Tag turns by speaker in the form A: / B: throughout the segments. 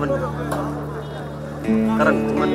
A: fadhiyo qaranka ummadda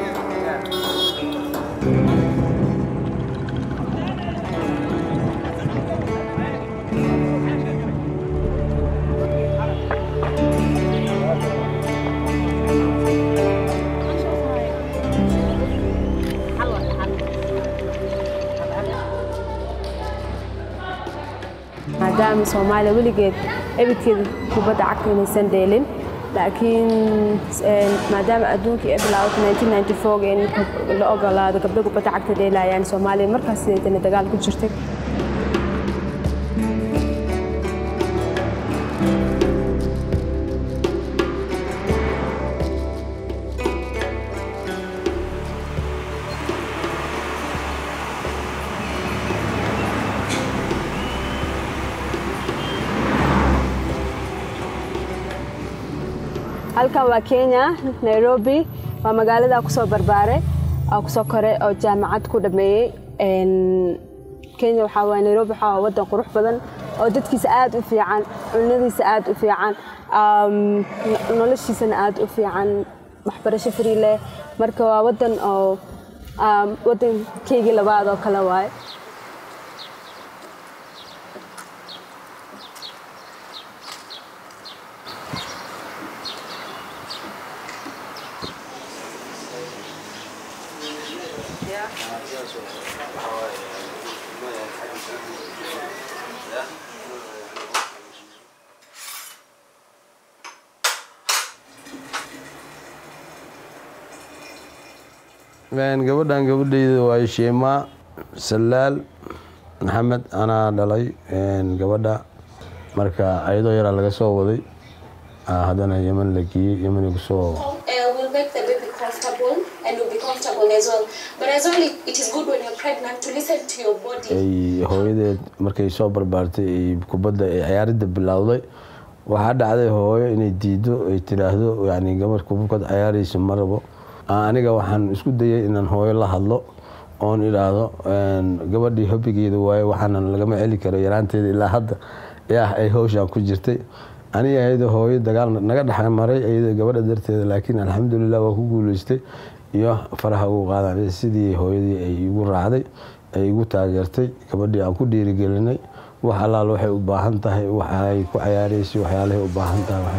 B: maadaama soomaaliya weligeed ebidkeeda kubadda cagta inaysan dheelin laakiin maadaama adduunkii ay bilaawatay in la ogolaado gabdho kubadda cagta dheelayaan soomaaliya markaas sideetana dagaal ku jirtay halkan waa kenya nairobi waa magaalada kusoo barbaaray oo kusoo koray oo jaamacad ku dhameeyey kenya waxaa waa nairobi waxaa waa wadan qurux badan oo dadkiisa aad u fiican cunadiisa aad u fiican noloshiisana aad u fiican waxbarasho free leh marka waa wadan oo wadankeygii labaad oo kale waaye
C: gabadhan gabadhayda waa sheemaa salaal maxamed anaa dhalay gabadha marka ayadoo yaraa laga soo waday haddana yeman la geeyey yeman kusoo
D: will make the baby comfortable and will be comfortable as well. But as well, it, it is good when you're pregnant to listen to your body.
C: ay hooyadeed markay soo barbaartay ay kubadda ay ciyaaridda bilowday waxaa dhacday hooyo inay diido ay tiraahdo yani gabar kubad ciyaaraysa ma rabo aniga waxaan isku dayay inaan hooyo la hadlo oon idhaahdo gabadhii hobigeeda waaye waxaanan lagama celi karo yaraanteeda ilaa hadda yaah ay howshaan ku jirtay aniga ayada hooyo dagaal naga dhex maray ayada gabadha darteeda laakiin alxamdulilah waa ku guuleystay iyo faraha ugu qaadan sidii hooyadii ay igu raacday ay igu taageertay gabadhii aan ku dhiirigelinay wax allaal waxay u baahan tahay waxay ku cayaaraysay waxyaalahay u baahan tahay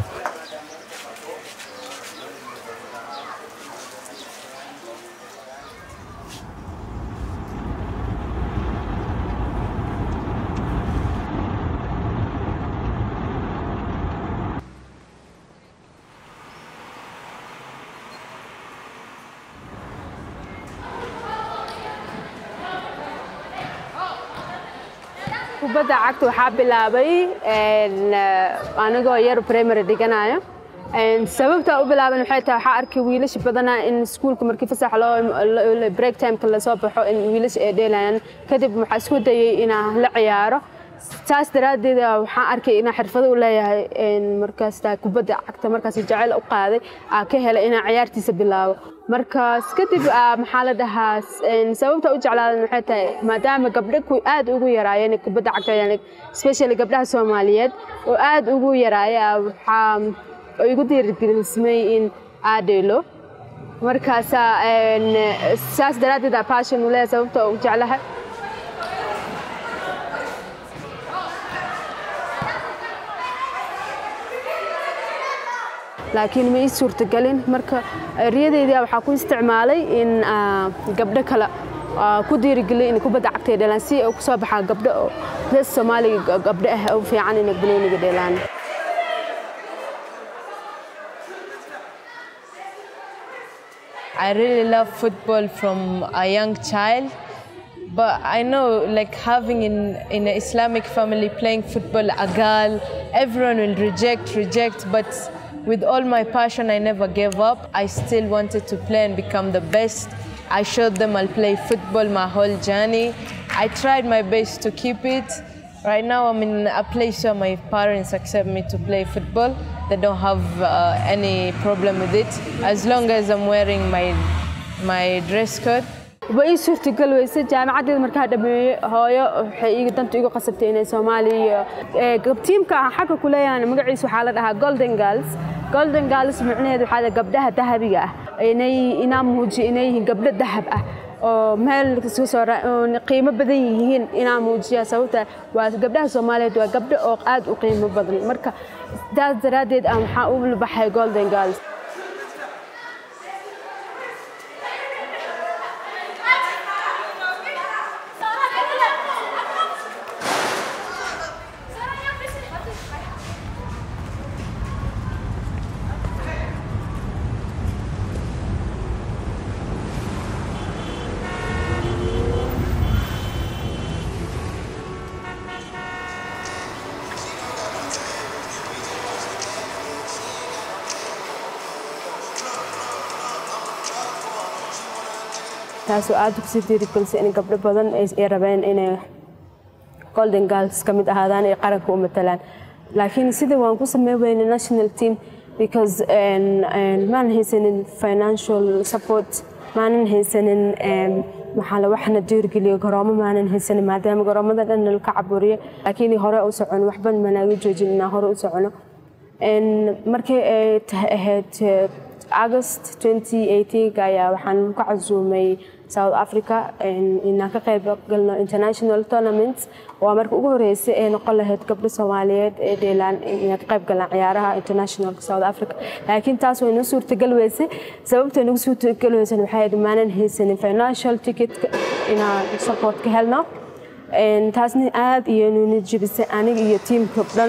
B: kubadda cagta waxaa bilaabay anigoo yar primary dhiganayo sababta u bilaaban waxay tahay waxaa arkay wiilasha badanaa in iskuulka markii fasax loo break timeka lasoo baxo in wiilasha ay dheelayaan kadib waxaa isku dayay inaan la ciyaaro saas daraaddeed waxaan arkay inaan xirfado u leeyahay markaas taa kubadda cagta markaas jacayl u qaaday aa ka helay inaan ciyaartiisa bilaabo markaas kadib maxaa la dhahaa sababta u jeclaadan waxay tahay maadaama gabdho aad ugu yaraayeen kubadda cagta especially gabdhaha soomaaliyeed oo aad ugu yaraaya waxaa igu dhiirigelismay in aa dheelo markaasa saas daraaddeed passion u leeyahay sababta u jeclahay laakiin ma ii suurtagelin marka riyadeyda waxaa ku isticmaalay in gabdho kale ku dhiirigeliyo in kubadda cagtay dheelaan si ay kusoo baxaa gabdho oo reer soomaaliga gabdho ah u fiican inay banooniga dheelaan
E: I really love football from a young child. But I know, like having in, in an Islamic family playing football, a girl, everyone will reject, reject. But with all my passion, I never gave up. I still wanted to play and become the best. I showed them I'll play football my whole journey. I tried my best to keep it. Right now, I'm in a place where my parents accept me to play football. They don't have uh, any problem with it as long as I'm wearing my my dress code.
B: way ii suurtagal weyse jaamacaddeeda markaa dhameeyey hooyo waxay iga danta igu qasabtay inay soomaaliya iyo tiimka aan xagga ku leeyahan magaciisa waxaa la dhahaa golden girls golden girls micnaheedu waxaa la gabdhaha dahabiga ah inay inaa muujiyo inay yihiin gabdho dahab ah oo meel kasoo soo ra- oo qiimo badan yihiin inaa muujiya sababta waa gabdhaha soomaaliyeed waa gabdho oo aad u qiimo badan marka sidaas daraaddeed aan waxaa u baxay golden girls taasoo aad kusii dhiirigelisay in gabdho badan ay ay rabeen inay golden girls ka mid ahaadaan ay qaranka u matalaan laakiin sida waan ku sameyn weyne national team because een- een maanan haysanin financial support maanan haysanin een, maxaa la waxna dhiirigeliyo garoomo maanan haysanin maadaama garoomada dhan nalka caburiyo laakiin hore u socono waxba manaaga joojin inaan hore u socono Een, markii ay tahay ahayd eh, August 2018 ayaa waxaan ku casuumay South Africa een, inaan ka qayb galno international tournaments waa marka ugu horeysay ee noqon lahayd gabdho Soomaaliyeed ee dheelaan inay ka qayb galaan ciyaaraha international South Africa laakiin taas way noo suurtagal weysay sababta nagu suurtagal weysay waxay ahayd maanan haysanin financial ticket inaan support ka helno Een, taasna aad iyo nuna jebisay aniga iyo tiimka dhan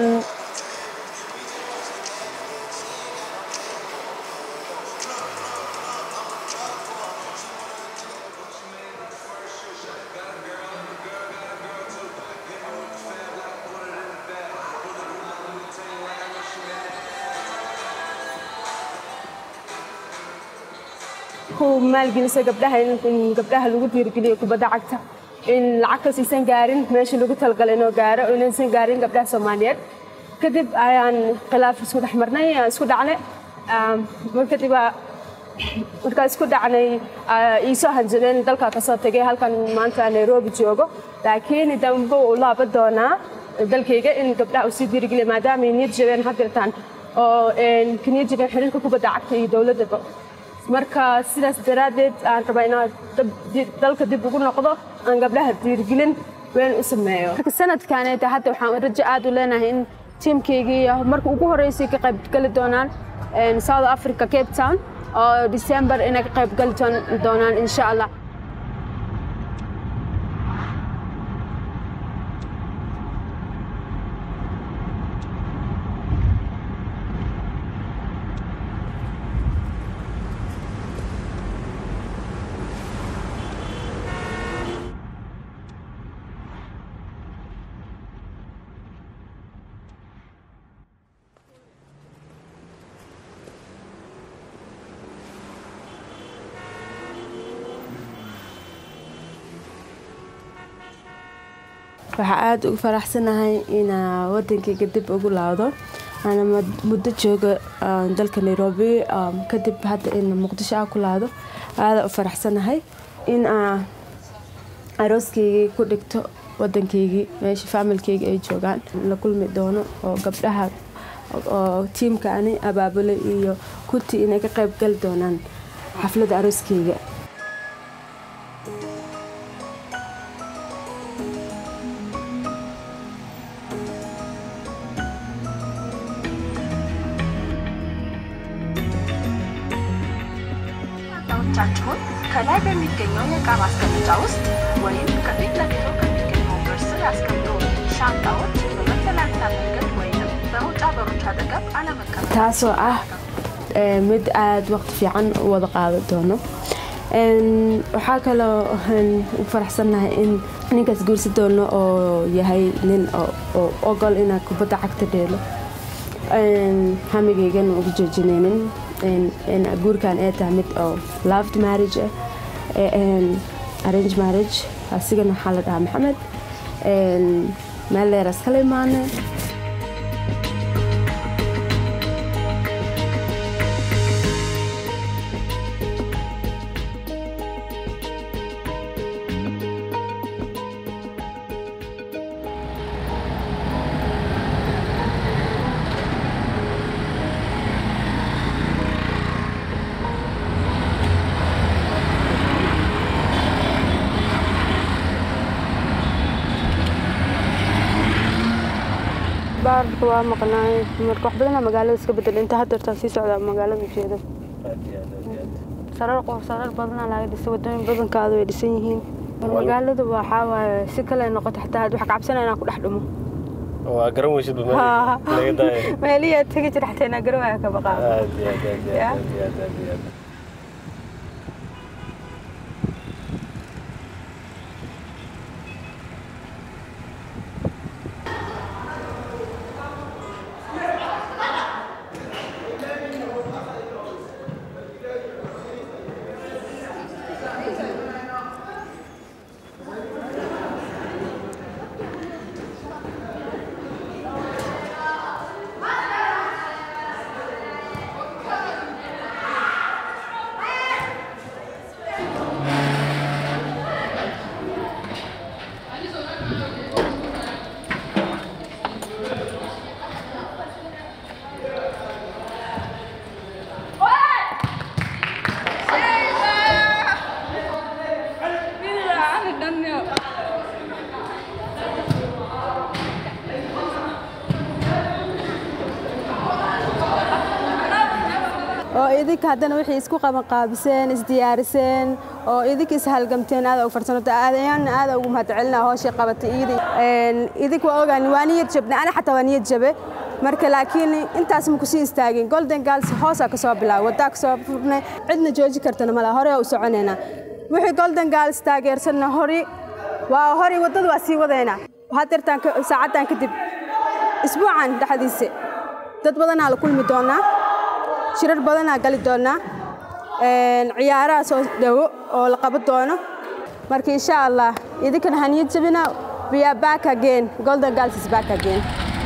B: ku maalgelisa gabdhaha in in gabdhaha lagu dhiirigeliyo kubadda cagta in lacagtaas aysan gaarin meesha lagu talagalay inuu gaaro oo inaysan gaarin gabdhaha soomaaliyeed kadib ayaan khilaaf isku dhex marnay aan isku dhacnay Aam, mar kadib aa- markaa isku dhacnay aa iisoo hanjabeen dalka kasoo tegay halkan maanta nairobi joogo laakiin dambe uu laaba doonaa dalkayga in gabdhaha uu sii dhiirigeliya maadaama ay niyad jabeen hadirtaan oo een, ka niyad jabeen xiriirka kubadda cagta iyo dowladdaba marka sidaas daraaddeed aan rabaa inaan dab- di- dalka dib ugu noqdo aan gabdhaha dhiirigelin weyn u sameeyo marka sanadkaneeta hadda waxaan rajo aad u leenahay in tiimkaygii marka ugu horeysay ka qayb gali doonaan een, south africa cape town oo december inay ka qayb gali doon- doonaan insha allah waxaa aada ugu faraxsanahay inaa wadankayga dib ugu laawdo ana mud- muddo jooga ah, dalka nairobi ah, kadib hadda in muqdisho aan ku laado aada u faraxsanahay in aa arooskaygii ku dhigto wadankaygii meesha faamilkayga ay joogaan la kulmi doono oo gabdhaha oo tiimka ani abaabulay iyo kuti inay ka qayb gali doonaan xafladda arooskayga
F: እቃዎቻችሁን ከላይ በሚገኘው የእቃ ማስቀመጫ ውስጥ ወይም ከፊት ለፊቱ ከሚገኘው በር ስር ያስቀምጡ። ሻንጣዎች በመተላለፊያ መንገድ ወይም በመውጫ በሮች አጠገብ አለመቀመጥ።
B: taasoo ah ee, mid aada waqti fiican u wada qaadan doono Een, waxaa kaloo aan u faraxsannahay in ninkaas guursi doono oo yahay nin oo oo ogol inaa kubadda cagta dheelo Een, hamigaygan ugu joojinaynin Een, een guurkan ay tahay mid oo loved marriage ah ee, een, arrange marriage asigana waxaa la dhahaa maxamed Een, meel dheeraas kala imaanay marka waa maqnaay marka wax badanaa magaalada iska bedel inta haddeertaa sii socdaa magaalada ujeeda
A: aad iyo aad aad iyo aad
B: sarar qof sarar badanaa laga dhisay wadooyin badankaada way dhisan yihiin magaalada waxaa waaye si kale noqoto xataa had wax cabsanaa inaan ku dhex dhumo
A: waa garan weysid ba laga daaya
B: meeliyaa tegi jira xataa inaa garawaya ka baqaa
A: aad iyo aad aad iyo aad iyo aad aad iyo aad
B: oo idinka haddana wixii isku qabanqaabiseen isdiyaariseen oo idinka ishalgamteen aada ugu farsanota aadayaanna aada ugu mahadcelinaa hooshii qabatay iidi idinka waa ogaan waa niyad jabne ana xataa waa niyad jabe marka laakiin intaas ma kusii istaagin golden girls hoosaa kasoo bilaabay waddaa kasoo furnay cidna jooji kartana mala hore u soconaynaa wixii golden girls taageersanna hori waa hori waddada waa sii wadaynaa hadeertaan saacaddan kadib isbuucan dhexdiisa dad badanaa la kulmi doonaa shirar badanaa gali doonaa ciyaaraha soo dhowo oo la qaban doono marka insha allah idinkana haniyad jabina we are back again golden girls is back again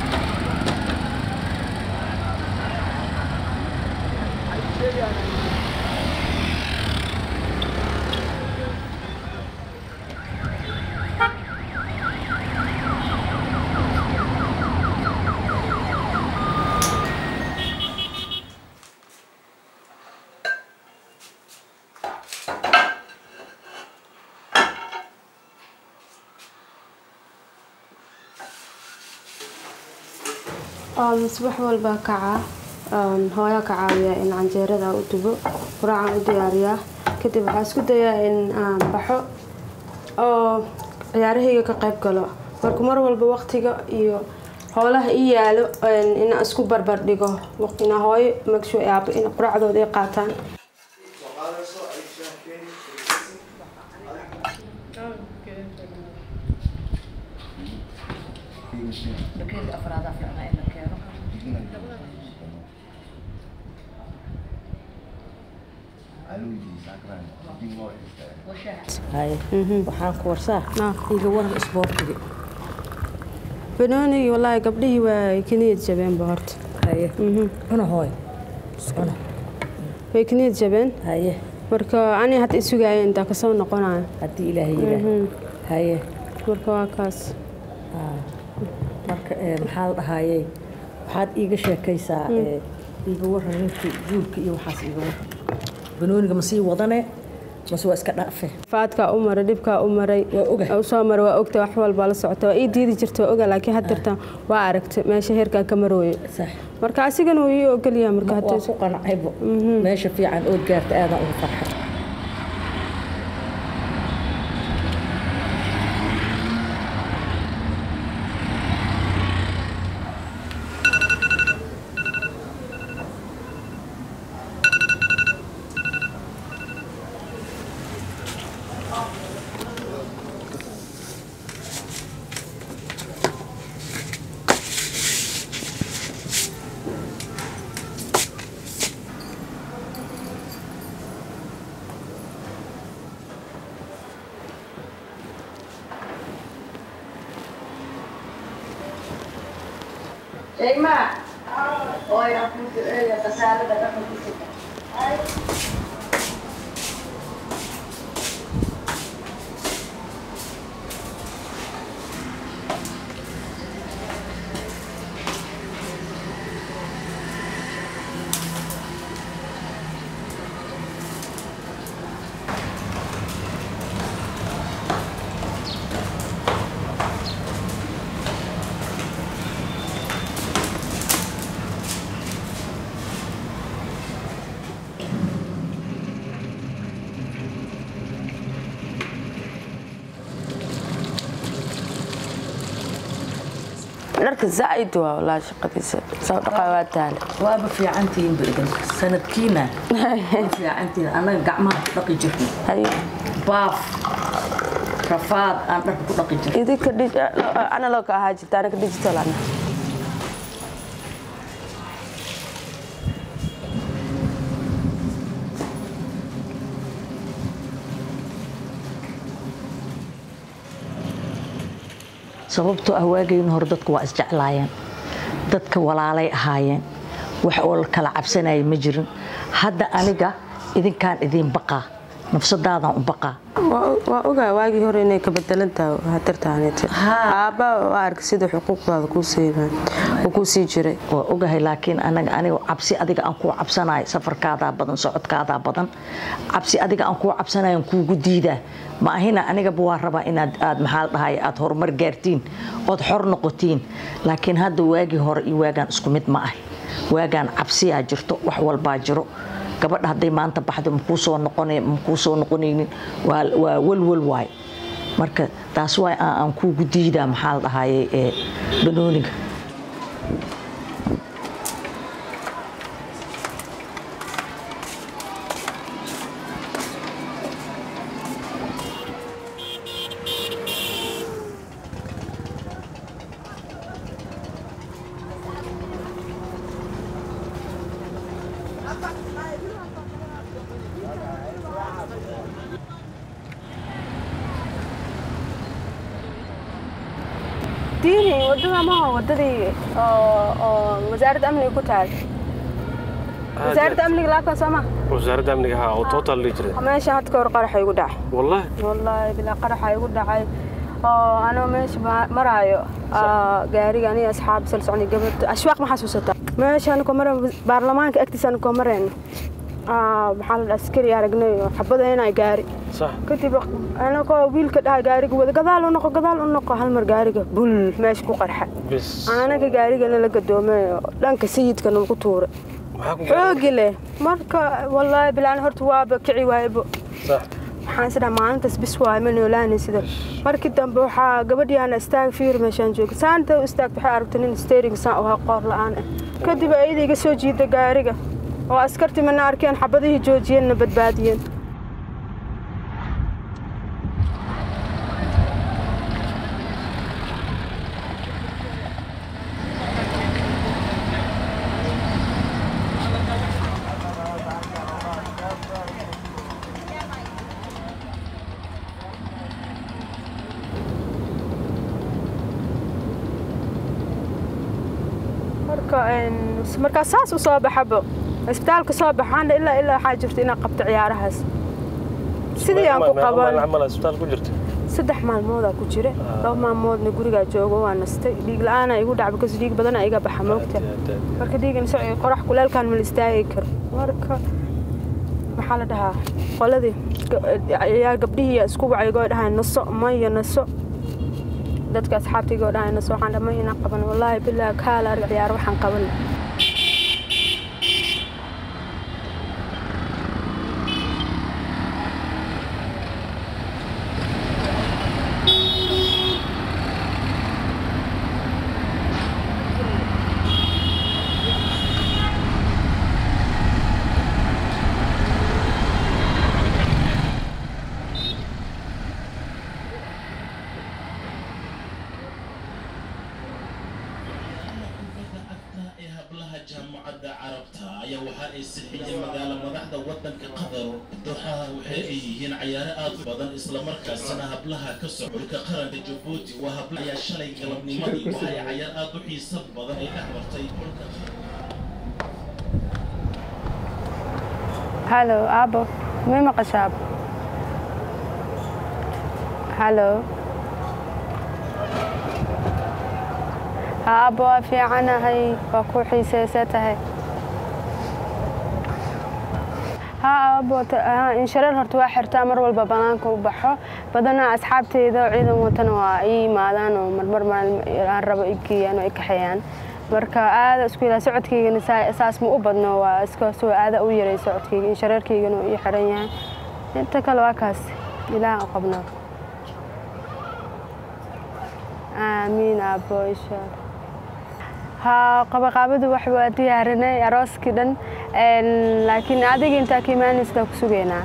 B: subax walba kacaa hooyaa ka caawiyaa in canjeerada u dubo quraacaan u diyaariyaa kadib waxaa isku dayaa in aan baxo oo ciyaarahayga ka qayb galo marka mar walba waqtiga iyo howlaha ii yaalo inaan isku barbar dhigo ina hooyo magshu aabo in quraacdooda ay qaataan
G: waxaan ku warsaa iga waran isboortiga
B: banoonigii wallaahi gabdhihii waa ka niyad jabeenba horta
G: haye cuna hooy cuna
B: way ka niyad jabeen
G: haye
B: marka ani hadda isugaayo intaa kasoo noqonayo
G: haddii ilaahay yidhaah haye
B: marka waa kaas
G: marka maxaa la dhahayey waxaad iiga sheekaysaa iiga waran ninkii guurka iyo waxaas iiga waran banooniga ma sii wadane mase waa iska dhaafe
B: faadkaa u maray dhibkaa u maray
G: Waa oga.
B: u soo maray waa ogta wax walba la socota waa ii diidi jirta waa oga laakiin haddeertan waa aragtay meesha heerkaan ka marooyo
G: sax
B: marka asigana wuu ii ogolyaha marka
G: waa
B: hadda
G: ku qancaybo meesha fiican ood gaarta aadaan ugu farxay
H: dharka zaa'id waa walaa shaqadiisa soo dhaqaa waa taale
G: waaba fiicantihiin badan sanadkiina waa fiicantihiin annaga gacmaha ku dhaqi jirnay
H: haye
G: baaf rafaad aan dharka ku dhaqi jirnay
H: idinka analog ahaa jirta anaga digital ana
G: sababtoo ah waagayn hore dadku waa isjeclaayeen dadka walaalay ahaayeen wax oo la kala cabsanaya ma jirin hadda aniga idinkaan idiin baqaa nafsadaadaan u baqaa
H: waa ogaa waagii hore inay ka bedelan tahay hatartaanete aabba waa arka sida xuquuqdaada kuu siibaan uu kuu sii jiray
G: waa ogahay laakiin anaga aniga cabsi adiga aan kuu cabsanayo safarkaadaa badan socodkaadaa badan cabsi adiga aan kuu cabsanayo aan kuugu diidaa ma ahina anigaba waa rabaa inaad aad maxaa la dhahay aad horumar gaartiin ood xor noqotiin laakiin hadda waagii hore iyo waagaan isku mid ma ah waagaan cabsiyaa jirto wax walbaa jiro gabadha hadday maanta baxdo makuu soo noqon makuu soo noqonaynin waa waa walwal waay marka taas waay aan aan kuugu diidaa maxaa la dhahaye ee banooniga
B: diini wadada maaha wadadii oo oo wasaaradda amniga ku taal wasaaradda amniga laabkan soo ma
A: wasaaradda amniga haa oo total dhihi jiray
B: meesha hadda ka hor qaraxa igu dhacay
A: wallahi
B: wallaahi bilaa qaraxa igu dhacay oo anoo meesha ma- maraayo aa, gaariga aniga asxaab sal socnay gabadh ashwaaq ma xasuusata meesha anakoo mara baarlamaanka agtiisa anakoo marayno aa, maxaa la dhaha askari aragnay oo xabadaynay gaari
A: sax
B: kadib anakoo wiilka dhaha gaariga wada gadaal u noqo gadaal u noqo hal mar gaariga bul meesha ku qarxa
A: bis
B: anaga gaarigana la gadoomay oo dhanka sayidkana lagu tuuray
A: maxaa ku
B: xoogi leh marka wallaahi bilaan horta waaba kici waaybo
A: sax
B: waxaan isdhaha maalintaas bis waay ma noolaanay sida markii dambe waxaa gabadhiyaana istaag fiir meeshaan jooga saanta u istaagta waxay aragtay nin steering saan u ahaa qoor la'aan ah kadib ayada iga soo jiida gaariga oo askartii mana arkeen xabadihii joojiyeenna badbaadiyeen marka een, markaa saas u soo baxabo isbitaalka soo baxaana ilaa ilaa waxaa jirta inaan qabto ciyaarahaas sidii aan ku qaban
A: camal isbitaal ku jirta
B: saddex maalmoodaa ku jira laba maalmoodna gurigaa joogo waa nastay dhiig la-aana igu dhac because dhiig badana iga baxa moogta marka dhiigan so qorax kuleelkaan ma la istaagi karo marka maxaa la dhahaa qoladii ga- ciyaar gabdhihii isku wacaygoo dhahay naso maya naso dadka asxaabtaygoo dhahay naso waxaan dhamay inaan qaban wallaahi bilaa kaala arg ciyaar waxaan qaban
I: ee hablaha jaamacadda carabta ayaa waxa ay sixiyeen magaalo madaxda wadanka qatar dooxaha waxa ay yihiin cayaaro aad u badan islamarkaasina hablaha ka socodka qaranka jabuuti waa habla ayaa shalay galabnimadii waxa ay cayaar aad u xiiso badan ay dhex martay dhulka
B: halo aabo may maqashaa aabo halo ha aabo waa fiicanahay waa ku xiiseysa tahay ha aabo ta- ha, inshareer horta waa xirtaa mar walba banaanka u baxo badanaa asxaabteyda oo ciidan watana waa ii yimaadaan oo marmar maalin aan rabo i geeyaan oo i kaxeeyaan marka aada isku ilaa socodkaygana saa- saas ma u badno waa iska soo aada u yaray socodkayga inshareerkaygana uu ii xiran yahay inta kale waa kaas ilaah u qabnaa aamiin aabo insha allah haa qabaqaabadu wax waa diyaarinay arooskii dhan Een, laakiin adiga intaa ka imaanaysa ku sugaynaa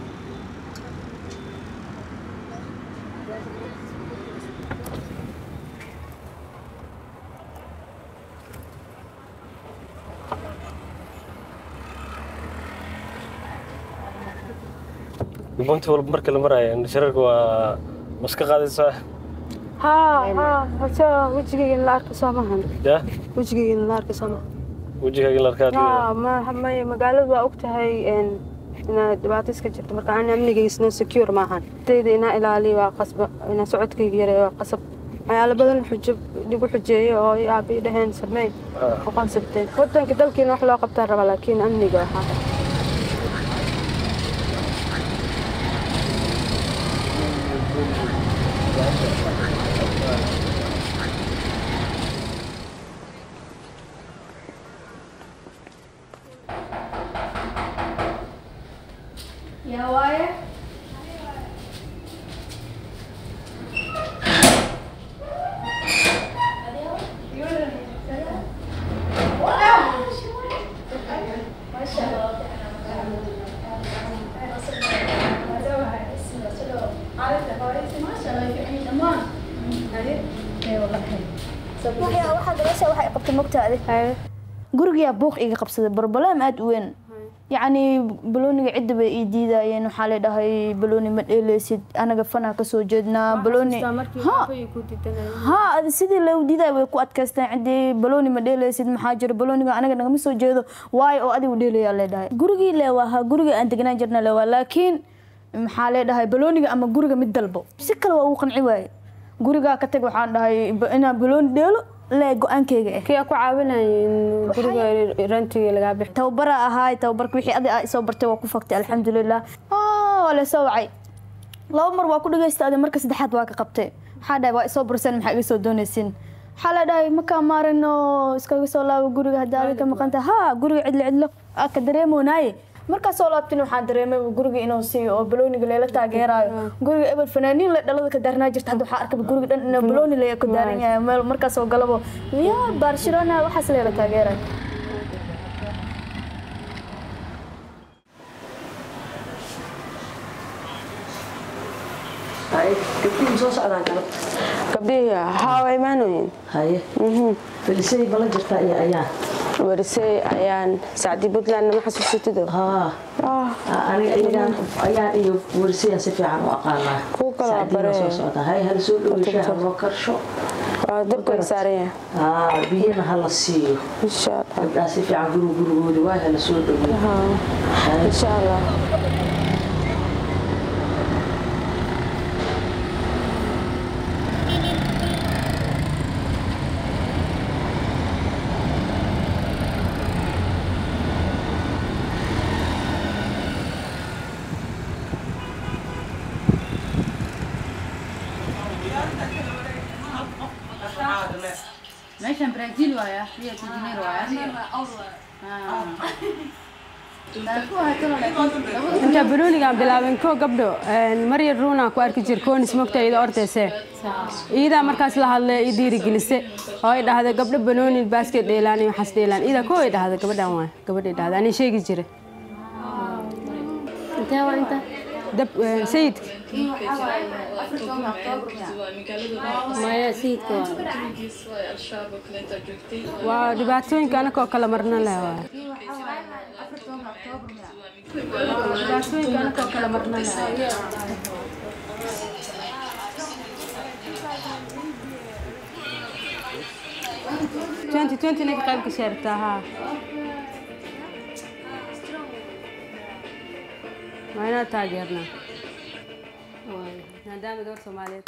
A: gubonti walba marka la maraayo shararka waa maska qaadaysaa
B: haa haa horta wejigayga in la arko soo maahan
A: ya
B: wejigayga in la arko soo maahan
A: wejigaaga in la arkaa
B: haa ma- ma- magaaladu waa ogtahay een, inaad dhibaato iska jirto marka aan amnigaysno secure maahan dayda inaa ilaaliyo waa qasba inaa socodkayga yareeyo waa qasab waxyaalo badan xujo dhigu xujeeyo oo i aabi dhaheen sameyn oo qasabteen wadanka dalkiina wax loo qabtaa raba laakiin amniga waxaa
J: يا وايه
K: waxaad meesha waxay qabtay mogtaade gurigaa buuq iga qabsaday barbalaam aad u weyn yacni balooniga cidda bay ii diidayeen waxaa la dhahay balooni ma dheeleysid anaga fanaa kasoo jeednaa balooni ha adi sidii loo diiday way ku adkaysteen ciddii balooni ma dheeleysid maxaa jira balooniga anaga nagama soo jeedo waayo oo adigu dheelayaa leedhahay gurigii leewaaha guriga aan degnaan jirna leewaa laakiin maxaa leedhahay balooniga ama guriga mid dalbo si kale waa uu qanci waaye gurigaa ka tag waxaan dhahay ba- inaan balooni dheelo lee go-aankeyga ah
B: kii ku caawinaya in guriga rantiga lagaa bixi
K: tababara ahaay tababarka wixii adi aa isoo bartay waa ku faktay alxamdulilah Ah, waa lasoo wacay laba mar waa ku dhagaysta adi marka saddexaad waa ka qabtay waxaa dhahay waa isoo burseen maxaa iga soo doonaysin waxaa la dhahay makaa maarin oo iskaga soo laabo guriga haddii adi ka maqanta ha guriga cidlo cidlo aa ka dareemoonaaye markaa soo laabtin waxaan dareemay guriga inuu siiyo oo balooniga leela taageeraayo guriga ebel fanaaniin le dhalada ka daarnaa jirta hadda waxaa arkaba guriga dhan inuu balooni le ku daaran yahay meel markaasoo galabo ya barcelona waxaas leela taageerayo
G: gabdhihii soo socdaan galabta
H: gabdhihii haa waa imaanoyin
G: haye felisay bala jirtaa iyo ayaan
H: warisey ayaan sacdi puntland nama xasuusatido
G: aniga iyagaan ayaan iyo warisayaan si fiican u aqaanaa
H: Kuwa kale waa
G: Sacdiina
H: bare.
G: soo socdaa hay hala soo dhaweyshaa loo karsho
H: waa dabka saaranya
G: haa biyana hala siiyo gabdhaha si fiican guriga gurigoodi waa hala soo dhaweey
H: insha allah
L: meeshan brazil waaya rio de janeiro waaya
B: inta baloonigaan bilaabin ko gabdho marya ruuna ku arki jir koonis mogta iyada ordayse iyadaa markaas la hadlay i dhiirigelise oo ay dhahday gabdho banooni baasket dheelaan iyo waxaas dheelaan iyada ko ay dhahday gabadhan waay gabadhay dhahday ani sheegi jire intee waa inta dab sayidka maya sayidka waa waa dhibaatooyinka anakoo kala marna leh waay dhibaatooyinka anakoo kala marna leh twenty twenty ninka qayb ka sheertaa haa waa inaan taageernaa maadaama gabar soomaaliyeed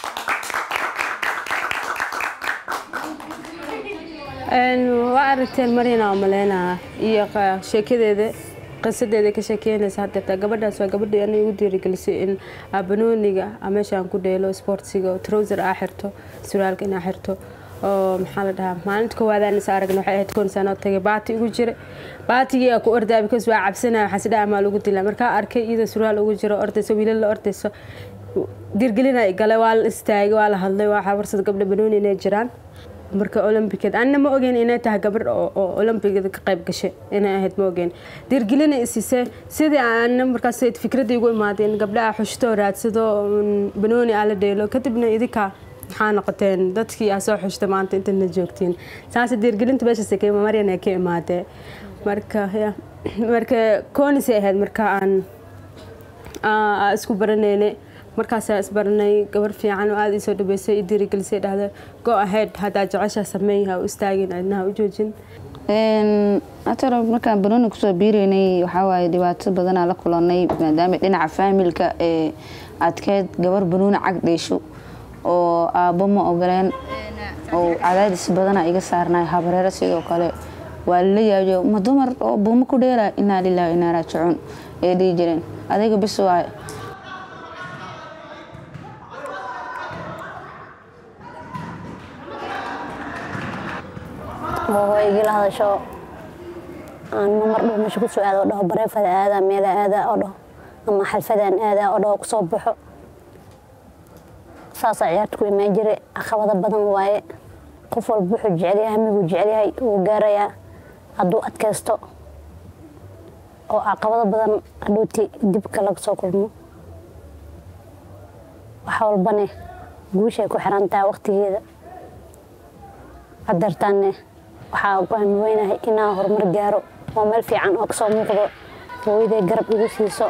B: waa aragteen marina oo maleynaa iyo qa- sheekadeeda qisadeeda ka sheekeynaysa hadeertaa gabadhaas waa gabadhii aniga igu dhiirigelisay in aa banooniga aa meeshaan ku dheelo sportsiga oo trouser aa xirto suraalka inaa xirto oo maxaa la dhahaa maalinta koowaadaan is aragna waxay ahayd koon sanoo tagay baati igu jira baatigii aa ku ordaa because waa cabsanaya waxaa sidhaa amaa lagu dilaa markaa arkay iyada suraal ugu jiro ordayso wiilal la ordayso dirgelina gale waa la istaagay waa la hadlay waa warsad gabdha banooni inay jiraan marka olombiked anna ma ogeyn inay tahay gabadh oo oo olombikada ka qayb gashay inay ahayd ma ogeyn dhiirgelina isise sidii aanna markaas fikradda igu imaadeen gabdhaha xushto raadsado mm, banooni aa la dheelo kadibna idinka maxaa noqoteen dadkii aa soo xushta maanta intana joogtiin saas dhiirgelinta meeshaas ka maryan ay ka imaadee marka ya marka koonisay ahayd marka aan aa isku baranaynay markaasaa isbaranay gabar fiican oo aada ii soo dhabeysay i dhiirigelisay dhahda go ahead haddaa jeceshaa sameey ha u istaagin cidnaha u joojin
M: atara markaan banooni kusoo biireynay waxaa waaye dhibaato badanaa la kulanay maadaama dhinaca faamilka ee adkeed gabar banooni cag dheesho oo aabbo ma ogoleen oo cadaadis badanaa iga saarnay habareero sidoo kale waa lala yaabiyo ma dumar oo buumo ku dheela inaa lilahi inaa raajicuun ee dhihi jireen adiga bis waaye
N: oo igala hadasho aan mar dhow meesha kusoo aado oo dhaho bareefada aada meela aada oo dhaho ama xalfadaan aada oo dhaho kusoo baxo saasaa ciyaarta ku imaan jiray caqabado badan waaye qof walba wuxuu jecel yahay hamiguu jecel yahay wuu gaarayaa hadduu adkaysto oo caqabado badan hadhowti dibka laga soo kulmo wax walbane guushay ku xiran tahay waqtigeeda hadeertaanne waxaa ku hami weynahay inaan horumar gaaro oo meel fiican oo kasoo muuqdo hooyaday garab igu siiso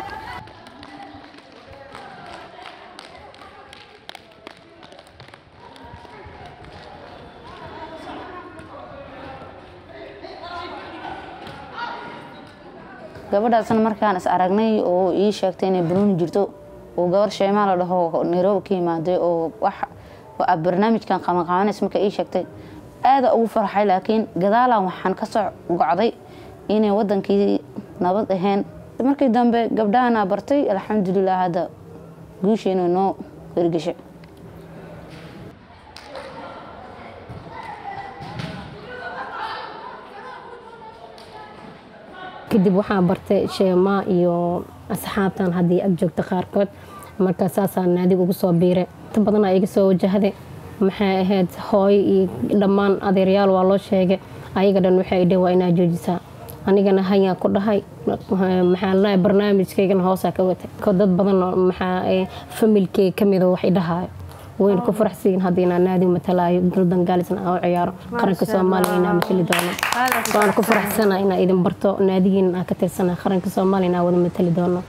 M: gabadhaasna markaan is aragnay oo ii sheegtay inay banooni jirto oo gabar sheemaa la dhaho nairobi ka imaaday oo wax oo barnaamijkan qabanqabanaysa marka ii sheegtay aada ugu farxay laakiin gadaalan waxaan ka soo gocday inay wadankii nabad ahayn markii dambe gabdhahana bartay alxamdulilah hadda guusheena noo hirgeshay
O: kadib waxaan bartay sheemaa iyo asxaabtan haddii ag joogta qaarkood marka saasaan naadiga ugu soo biiray inta badanaa iga soo wajahday maxay ahayd hooyo iyo dhammaan adeeryaal waa loo sheegay ayaga dhan waxay dheen waa inaa joojisaa anigana hayaa ku dhahay maxaa ladahay barnaamijkaygana hoosaa ka watay ko dad badan oo maxaa familkeyga kamida wax idhahaayo wayna ku faraxsiin haddii inaan naadiga matalaayo goldan gaalisna aan u ciyaaro qaranka soomaaliya inaa matali doono waana ku faraxsana inaa idin barto naadigiina aan ka tirsana qaranka soomaaliya inaa wada matali doono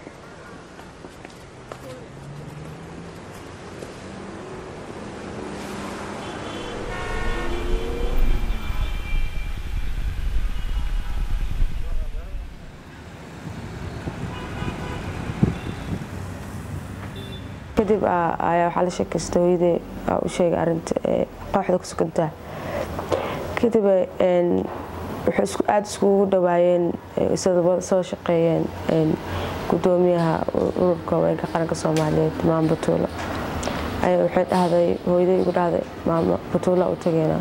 H: kadib ayaa waxaa la sheekaystay hooyadee aa u sheegay arinta kooxda ku sugantaa kadib waxay aada iskugu dhawaayeen isada soo shaqeeyeen gudoomiyaha ururka haweenka qaranka soomaaliyeed maamo batuulo ayaa waxay dhahday hooyadey igu dhahday maamo batuula u tageynaa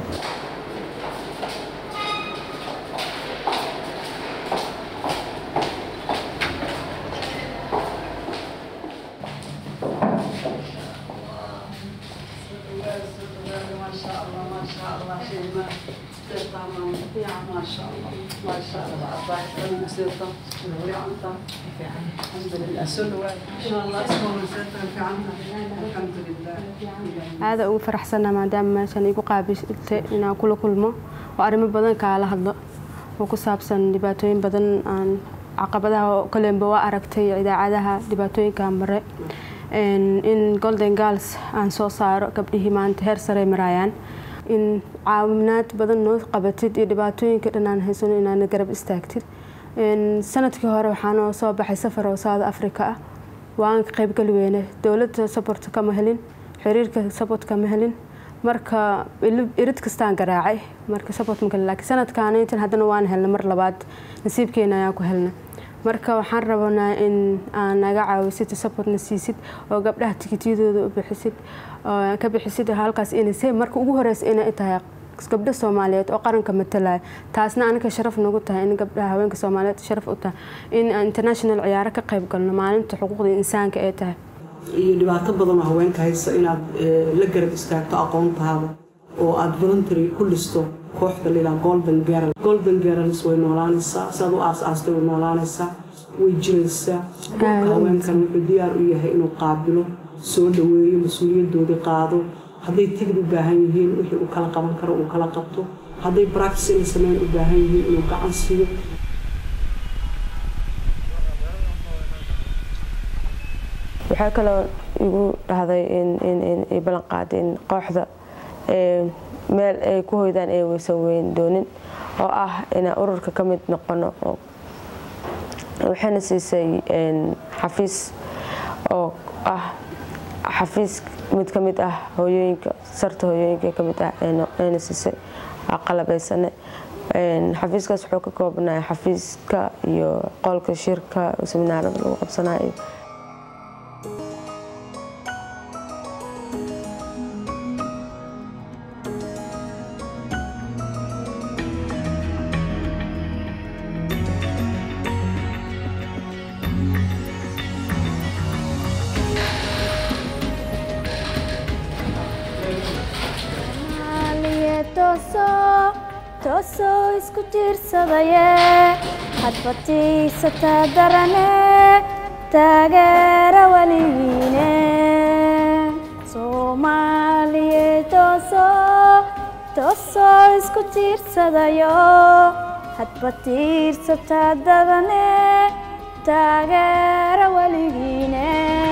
B: aada ugu faraxsana maadaama meeshan igu qaabiltay inaan kula kulmo oo arrimo badan kaala hadlo oo ku saabsan dhibaatooyin badan aan caqabadaha kolenba waa aragtay idaacadaha dhibaatooyinka mare in golden girls aan soo saaro gabdhihii maanta heer sare maraayaan in caawinaad badan noo qabatid iyo dhibaatooyinka dhan aan haysano inaana garab istaagtid sanadkii hore waxaanoo soo baxay safar oo south africa ah waan ka qaybgali weyne dowladda sabort kama helin xiriirka sabort kama helin marka irid kastaan garaacay marka sabort ma helin laakiin sanadkaan intan haddana waan helna mar labaad nasiibkeena ayaan ku helna marka waxaan rabanaa in aan naga caawisid supportna siisid oo gabdhaha tikityadooda u bixisid ka bixisid halkaas inay marka ugu horeysa inay tahay gabdho soomaaliyeed oo qaranka matalaya taasna aniga sharaf nagu tahay in gabdhaha haweenka soomaaliyeed sharaf u tahay in international ciyaaro ka qayb galno maalinta xuquuqda insaanka ee tahay
P: iyo dhibaato badan oo haweenka haysta inaad la garab istaagto aqoontaada oo aad voluntary ku dhisto kooxda layidhaha golden girl golden girls way noolaanaysaa siaad u aas-aastay way noolaanaysaa way jiraysaa qofka haweenkan wuxuu diyaar u yahay inuu qaabilo soo dhaweeyo mas-uuliyadoodii qaado hadday tigid u baahan yihiin wixii uu kala qaban karo uu kala qabto hadday practice inay sameyn u baahan yihiin inuu gacan siiyo
H: waxaa kaloo igu dhahday in ballan qaaday in kooxda meel ay ku hoydaan ay weysan weyn doonin oo ah inaan ururka ka mid noqono waxayna siisay xafiis oo ah xafiis mid ka mid ah hooyooyinka sarta hooyooyinka ka mid ah ayna siisay qalabaysane xafiiskaas wuxuu ka koobnaya xafiiska iyo qolka shirka seminaarada lagu qabsanayo
K: toosoo isku tiirsadaye hadbatiisataa darane taageera weligiine soomaaliye toosoo toosoo isku tiirsadayo hadbatiirsataa darane taageera weligiine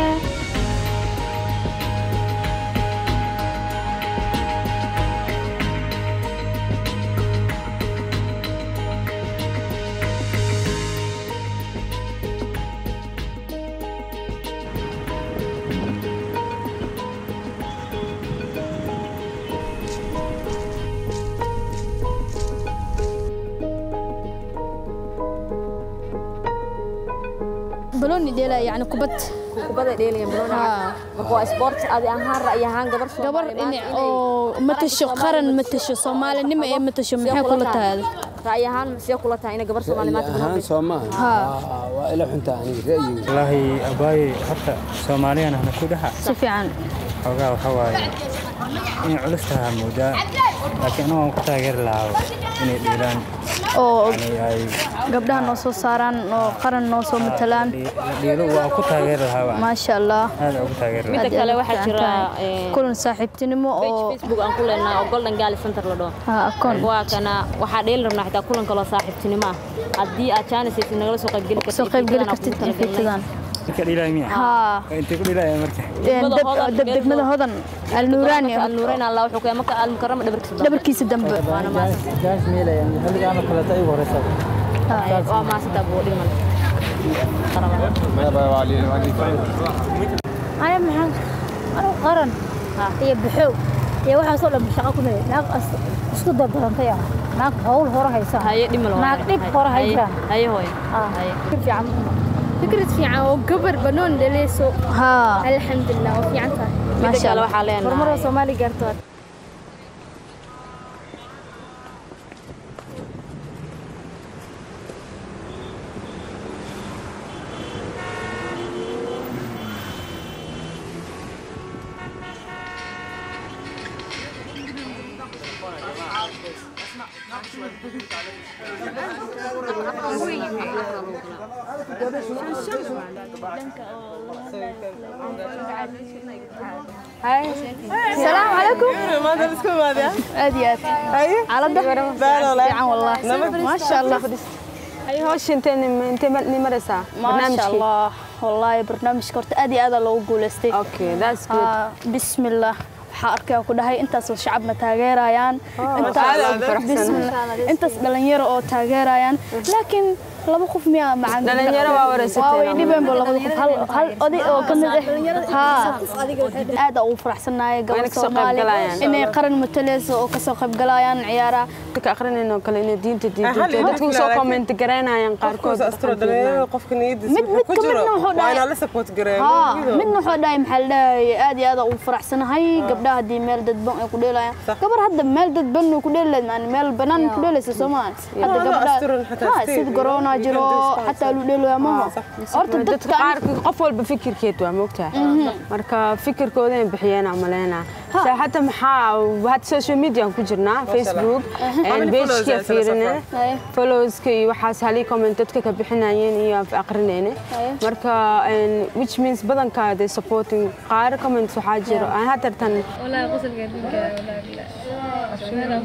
Q: balooni dheela yani kubad
R: kubada dheelaya balooni marka waa sport adi ahaan ra'yi ahaan gabar
Q: gabar dhinac oo matasho qaran matasho soomaalinimo ee matasho maxay kula tahay
R: ra'yi ahaan see kula tahay inay gabar soomaali maanta
S: ahaan soomaa waa ila xuntaa aniga ra'yiga
T: wallaahi abaaye horta soomaaliyana hana ku dhaxa
Q: si fiican
T: xoogaa waxa waaye inay culus tahaa moodaa laakiin anagu waan ku taageeri lahaa inay dhiilaan
Q: oo
T: yani ay
Q: gabdhaha noo soo saaraan oo qaran noo soo matalaan
T: dhiilo waa ku taageeri lahaa
Q: maasha allah
T: aad ugu taageeri
R: Midda
T: lahaa
R: kale waxaa jira
Q: kulan saaxiibtinimo oo
R: facebook aan ku leenahay oo golden gali center la dhaho
Q: ha akoon
R: waa kana waxaa dheeli rabnaa xitaa kulan kaloo saaxiibtinimo ah haddii aad jaanisaysid nagala soo qaybgeli kartid
Q: soo qaybgeli kartid fiitadan
T: ninka dhiilaya miya
Q: haa
T: intay ku dhiilaya marka
Q: degmada hodan alnuuraani
R: alnuuraani allah wuxuu keenay marka almukarama dhabarkiisa
Q: dhabarkiisa dambe
S: gaas meelaya xilligaana kaleeta igu horeysa
R: waa maasita buu dhiman
Q: aya maxaan anigu qaran iyo baxow iyo waxaasoo dhan shaqo ku leeyahay naag as- isku dardarantay ah naag hawl hore haysa
R: haye dhimal
Q: naag dhib hore haysa
R: haye hooy
Q: fiican
J: فكرة في عام وقبر بنون لليسو
Q: ها
J: الحمد لله وفي عنتها
Q: ما شاء الله
R: waxaa leenahay
J: مرمرة صومالي قرطات
Q: السلام عليكم aad iyo aad xaalada fiican wallahi ما شاء الله
B: ay hawsha intee intee ni maraysaa
Q: ما شاء الله والله barnaamijka horta aad iyo aad loogu guuleystay
B: okay that's good
Q: Ah, بسم الله waxaa arkaya ku dhahay intaasoo shacabna taageerayaan Intaas-
B: aad aan u faraxsanahay.
Q: Bismillah. intaas dhalinyaro oo taageerayaan laakiin laba qof miyaa macaan
B: Dhalinyaro waa wareysateen.
Q: waa way dhibeen bo labada qof hal hal oday oo ka mid ah haa aad aan ugu faraxsanahay
B: Waa
Q: gabadha
B: inay kasoo
Q: soomaali
B: qaybgalayaan.
Q: inay qaran mataleyso oo kasoo qaybgalayaan ciyaaraha
B: dadka aqrinayno kale inay diinta diinta
Q: hal iyo
B: dadku
Q: hal
B: soo
Q: laakiin-
B: comment garaynayaan qaarkood
U: qofka niyadiisa
Q: mid mid ka midna wuxuu
U: waa inaa la
Q: dhahay
U: support gareeyo
Q: haa midna wuxuu dhahay maxaa la dhahay aad iyo aad aan ugu faraxsanahay gabdhaha haddii meel dadban ay ku dheelayaan gabar hadda meel dadban ay ku dheelayd maan meel banaan ku dheelaysa soo maahan hadda
U: Waa
Q: gabdhaha
U: asturan xataa
Q: haa
U: stage,
Q: sida corona
K: badanaa jiro xataa lu dheelooya maho horta
B: dadka
K: dadka
B: qaar qof walba fikirkeed waa moogtahay marka fikirkooda in bixiyeen aan maleynaa Sa- hata maxaa hadda social media aan ku jirnaa facebook bejka fiirine followska iyo waxaas halii comment dadka ka bixinayeen iyo aan aqrinayne marka and which means badanka they supporting qaar comments waxaa jiro aan hadartan
J: والله غسل قاعدين والله لا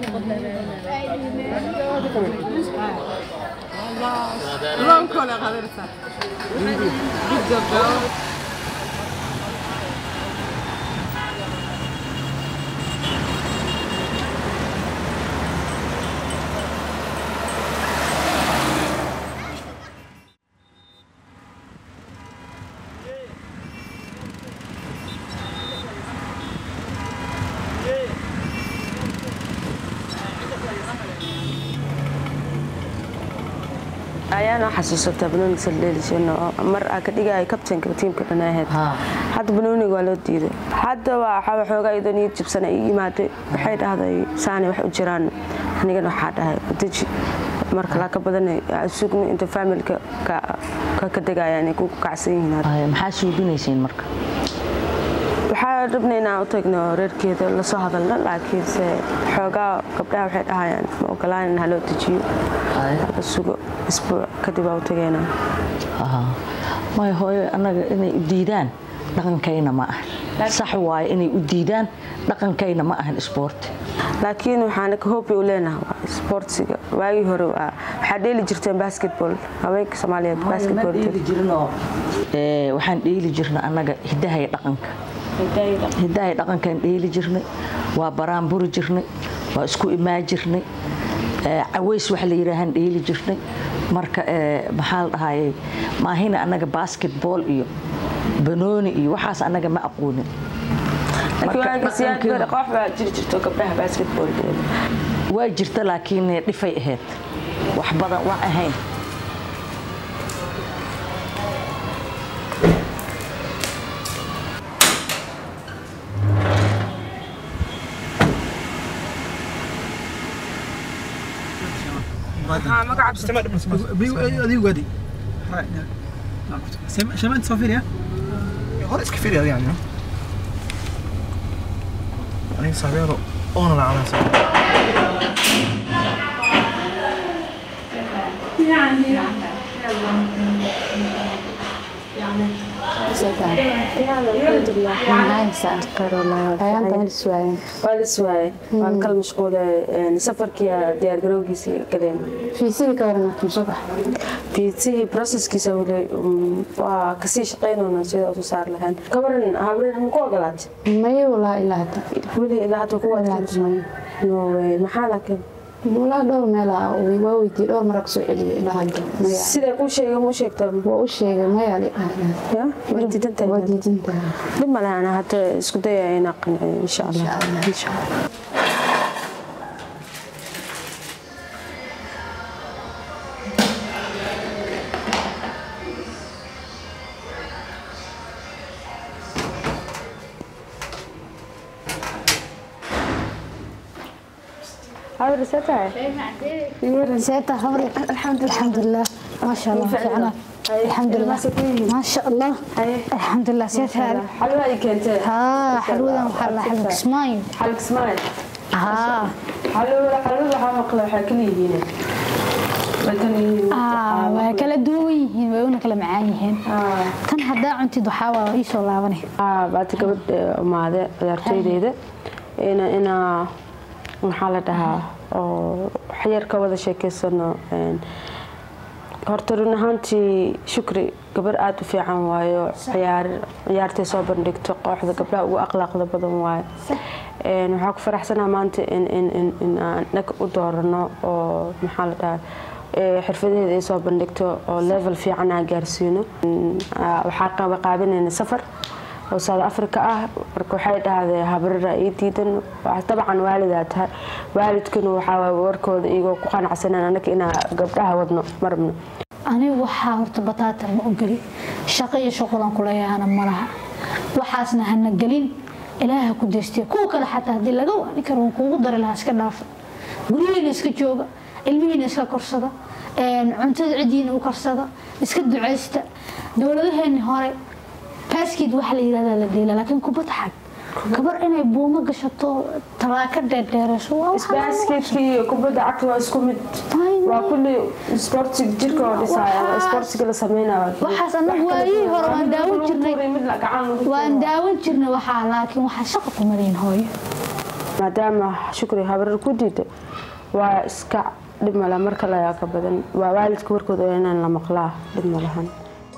H: ayaana xasuusataa banooniga saldheelisano mar aa ka dhigaya kabtanka tiimka dhan ahayd hadda banooniga waa loo diiday hadda waxaa xoogaa iyadoo niyad jibsana ii imaaday waxay dhahday saani wax u jiraan anigana waxaa dhahay deji marka laa ka badan sugno inta faamilka ka ka degaya inay ku kacsan yihiin
G: maxaa suuginaysiin marka
H: waxaa rabnay inaan u tagno reerkeeda lasoo hadalno laakiinse xoogaa gabdhaha waxay dhahayaan ma ogolaan in haloo dejiyo la sugo isbuuc kadib aa u tageynaa
G: maya hooyo annaga inay u diidaan dhaqankayna ma ahan sax waaye inay u diidaan dhaqankayna ma ahan isboorti
H: laakiin waxaan hoobi u leenahay waa isboortsiga waagii hore waa waxaa dheeli jirteen basketball haweenka soomaaliyeed basketball
G: Ee, waxaan dheeli jirnay annaga hidaha iyo dhaqanka hidaha iyo dhaqankaan dheeli jirnay waa baraanburi jirnay waa isku imaan jirnay ee, caways waxa la yidhaahaan dheeli jirnay marka ee, maxaa la dhahayay maahina annaga basketball iyo banooni iyo waxaas annaga ma aqoonin
H: laakiin
G: Marka
H: waagii siyaad
G: dhaqankeena-
H: bare koox baa jiri jirto gabdhaha basketball
G: waa jirta laakiin dhifay ahayd wax badan waa ahayn
S: adigu wadi شمال تصافير يا خلاص كفير يعني انا صافير انا لا انا
H: waa la suwaayay waan kala mashquulay safarkii diyaar garowgiisii galeen fiisihii processkiisa weli um, waa kasii shaqaynayna sida usu saar lahayn gabaran habren ma ku ogolaatay
D: maya walaa ilaa hadda
H: weli ilaa hadda ku no way maxaa laakiin
D: walaa dhowr meel ah waa weydiiyey dhowr mara kusoo celiyay ilaa hadda maya
H: sida kuu sheegay muu sheegtaa
D: waa u sheegay maya
H: waa diidantahay
D: waa diidantahay
H: dhib male ana hadda isku dayaya inaa qanciyo insha allah insha allah
D: عمري ستة ستة خبري الحمد لله الحمد لله ما شاء الله فعلا الحمد لله ما شاء الله الحمد لله سيت هذا
H: حلوة أي كنت
D: ها حلوة محل حلق سمايل
H: حلق سمايل
D: ها
H: حلوة حلوة waxaa maqla waxaa kala yihiin
D: آه waa kala duwan yihiin way una kala macaan yihiin tan haddaa cuntid waxaa waa ii soo laabanay
H: baata gabadh umaade ciyaartooydeyda ina inaa maxaa la dhahaa oo waxyar ka wada sheekeysano horta run ahaantii shukri gabar aada u fiican waayo ciyaar ciyaartay soo bandhigto kooxda gabdhaha ugu akhlaaqda badan waayo waxaa ku faraxsanaa maanta in in in in aan dhag u doorano oo maxaa la dhahaa xirfadaheeda ay soo bandhigto oo level fiican aan gaarsiino waxaa qaba qaabinayna safar oo south africa ah marka waxay dhahdee habrara ii diidan dabcan waalidaa tahay waalidkuna waxaa warkooda iyagoo ku qanacsaneen annaga inaa gabdhaha wadno marabno
D: anigu waxaa horta bataata ma ogeli shaqo iyo shuqulan kuleeyahana malaha waxaasna hana gelin ilaaha ku deystiya kuwa kale xataa haddii laga waani karo waan kuugu dari lahaa iska dhaafa guryihiina iska jooga ilmihiina iska korsada een, cuntada cidiina u karsada iska ducaysta dowladaheeni hore baskid waxa la yidhahdaa la dheela laakiin kubad xag gabar inay buumo gashato talaaka dheerdheerasho waa wax aan
H: isbaaskeedkii iyo kubadda cagta waa isku mid waa kulli sportiga jirka oo dhisaya sportiga la sameynaya
D: waxaas anagu waayihii hore waan daawan jirnay waan daawan jirnay waxaa laakiin waxaa shaqa ku marayn hooyo
H: maadaama shukri habarar ku diida waa iska dhib male marka layaa ka badan waa waalidka warkooda waa inaan la maqlaa dhib malahan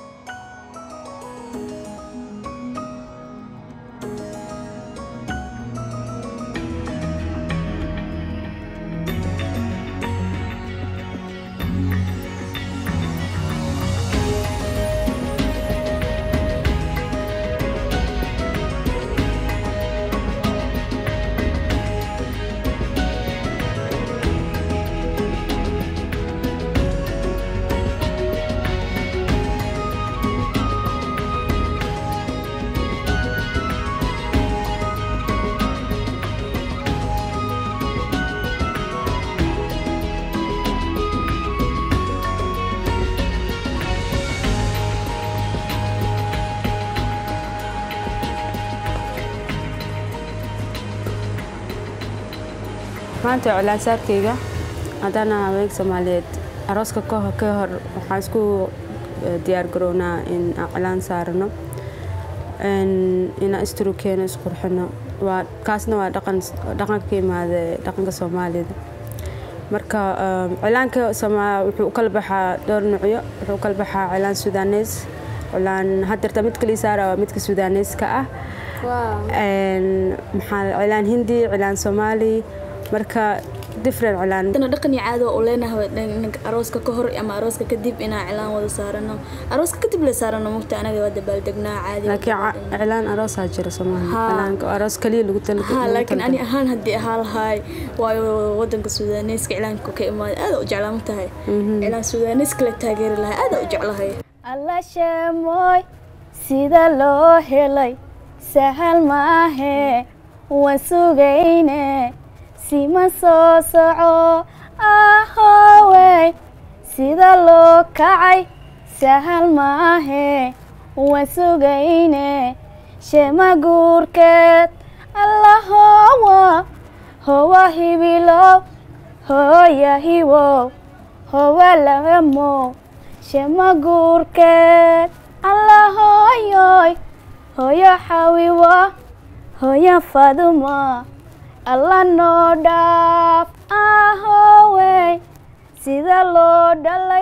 H: maanta colaasaarkayga haddana haweenka soomaaliyeed arooska ka hor ka hor waxaan isku eh, diyaar garownaa in aan cilaan saarano een, inaan isturukeeno isqurxino waa kaasna waa dhaqan dhaqanka ka imaada dhaqanka soomaalida marka um, cilaanka Sooma- wuxuu u kala baxaa dhowr nuucyo wuxuu u kala baxaa cilaan sudanees cilaan haddeerta midka lii saara waa midka sudaneeska ah Een, maxaa cilaan hindi cilaan soomaali marka different cilaan
C: dana dhaqan iyo caado oo leenahay dhanka arooska ka hor ama arooska kadib inaan cilaan wada saarano arooska kadib la saarano mugta anaga waa dabaaldegnaa caadi
H: laakiin ca- cilaan aroosaa jira soomaali
C: Haa.
H: cilaanka aroos kaliya lagu tala
C: ha
H: lagu
C: laakiin ani
H: talagalay.
C: ahaan haddii ahaa lahaay waayo wadanka suudaaneeska cilaanka ka imaada aada u jeclaa ma tahay cilaan suudaaneeska la taageeri lahaa aada u jeclahay
K: alla sheemoy sida loo helay sahal maahe waan sugayne sima soo soco ahowey sida loo kacay sahal maahe waan sugayne shema guurkeed allahowa howa hibilow hooya hiwow howa lagamow shema guurkeed allahooyoy hooyo xawiwo hooyo faduma alla noo dhaaf ahowey sida loo dhalay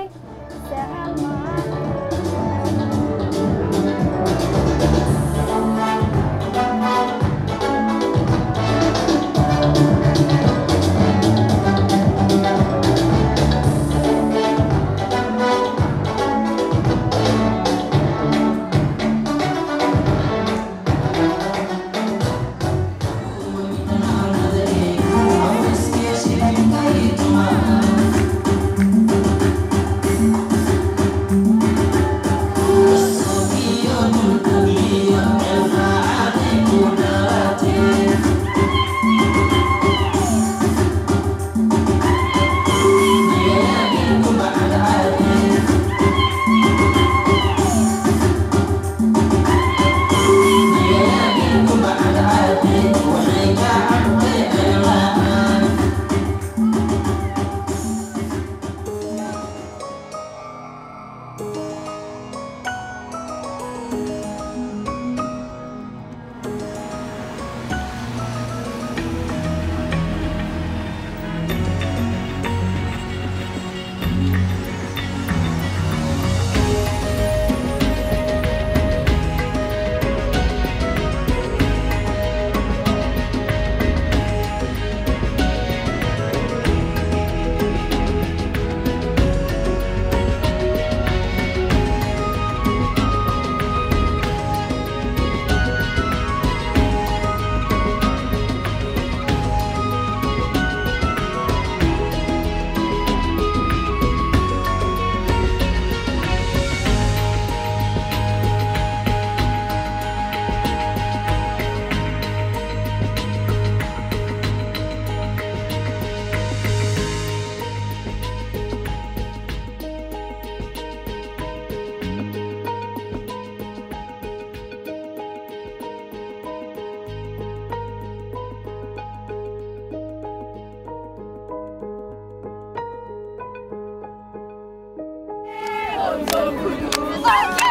E: Thank you.